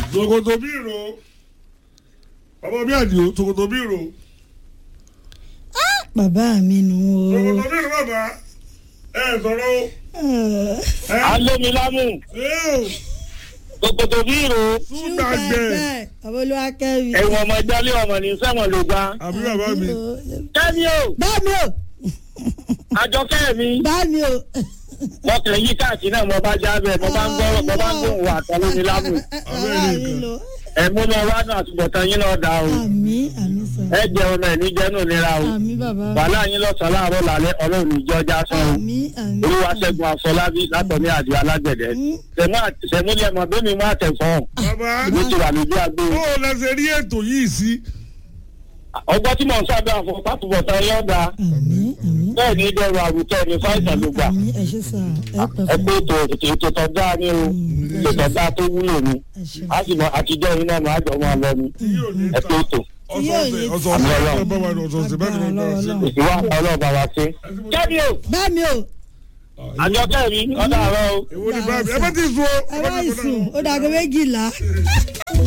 tòkòtò bí ìró bàbá mi àdìo tòkòtò bí ìró bàbá mi nù o. tòkòtò bí ìró bàbá ẹ sọ̀rọ̀ o. ẹ alómilámù ẹ o kòkòtò bí ìró tún gbàgbẹ́ bàbá olúwa kẹ́mi. ẹ̀wọ̀n ọmọ ìjọlé ọmọ ní sẹ́wọ̀n ló gbá. àbí bàbá mi. kẹ́mi o bá mi o àjọkẹ́ mi bá mi o. wọ́n kàn yí káàkiri náà mo bá já bẹ́ẹ̀ mo bá ń gbọ́rọ̀ mo bá ń gbóhùn wà tọ́lómilámù bàbá mi lò. ẹ̀mú náà wá náà àtúbọ̀tán yín náà dá o àmì àmì sọ. ẹ jẹun náà ní jẹ́nu nira o àmì bàbá. wàhálà yín lọ́sàn-án láàárọ̀ lálẹ́ ọlọ́run ìjọ já sán o àmì àmì. olúwaṣẹ́gun àfọlábí látọ̀ní àdìo alágbẹ̀dẹ sẹ̀múlẹ̀ mọ̀ bẹ́ẹ̀ mi mú àtẹ̀fọ́ bàbá ìlú ti wà lójú àgbo bó o lẹ ṣe rí ètò yìí sí. ọgbọ́n tí mò ń sábẹ́ àfọ pátúbọ̀tán yọ̀ dá àmì àmì. bẹ́ẹ̀ ní dẹrù àwùjọ ní fáìsàn ló gbà àmì ẹ ṣe sà ẹ pẹ ẹ fún pé ètò ètò tọ́jà ní o ètò tọ́jà tó wúlò ni ẹ ṣe. a sì mọ àtijọ́ iná mọ̀ àjọ máa lọ ni tí yóò ní ẹ ta pé ètò ọ̀sọ̀ọ̀sẹ̀ ọ̀sọ̀ọ̀sẹ̀ ẹ bá wà ní ọ̀sọ̀ọ̀sẹ̀ bẹ́ẹ̀ ni wọ́n bá wà sí. ìwà ọlọ́ọ̀bà wa ṣe. kẹ́mi o bá mi o àjọ kẹ́mi ọ̀dà àárọ̀ o. èwo ni bá mi ẹ bá ti sùn o. ẹ bá ìsùn ó dàgbé méjìlá.